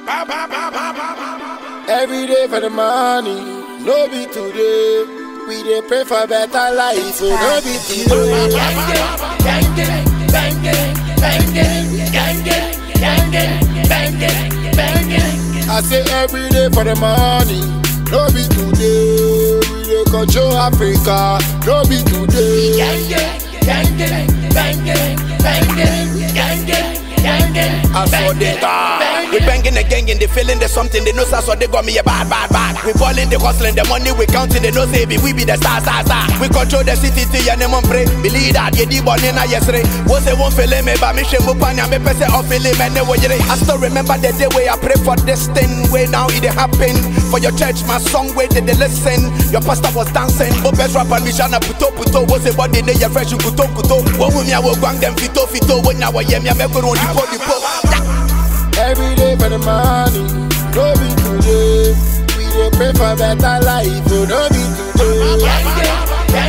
Every day for the money, no be today. We dey pray for better life, so no be today. I say every day for the money, no be today. We dey control Africa, no be today. I saw the God. We banging the gang and they feeling the something. They know so so they got me a bad, bad, bad. We balling, the hustling, the money we counting. They know say be we be the star, star, star. We control the city till your name on pray. Believe that you di born in a yesterday. Was they won't feel me, but me shame upon ya. Me pese off feeling man. I still remember the day where I pray for this thing. Where now it dey happen for your church. My song where they, they listen. Your pastor was dancing. Oh best rapper me shana puto puto. Was a body they your fresh kuto kuto. One with me I will gang them fito fito. When I was yeah me I make on the pole the pole. Every day for the money, no be today. We dey pray for better life, so no be today.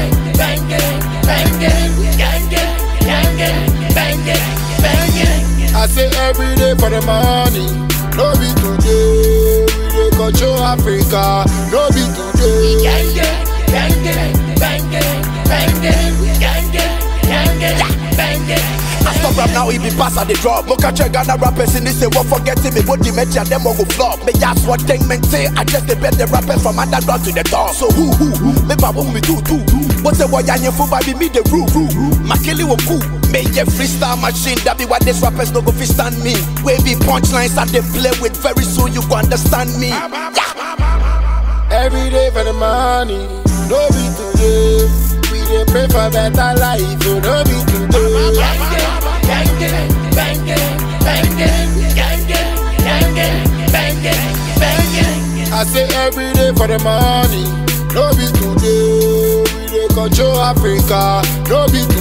I say every day for the money, no be today. We dey control Africa, no be today. I stop rap now, he be pass at the drop. Look at your Ghana rappers in this say, what forgetting me, what the media, them all go flop. Me ask what thing meant say, I just the bet the rappers from underground to the top. So who, who, who, me ba who me do, do. What's the boy, and for baby, me the rule, rule. My killie will cool. Me a freestyle machine, that be why these rappers no go fit stand me. Wavy punchlines that they play with, very soon you go understand me. Yeah. Every day for the money, no be today. We dey pray for better life, so no be today. I say every day for the money, no be today. We dey control Africa, no be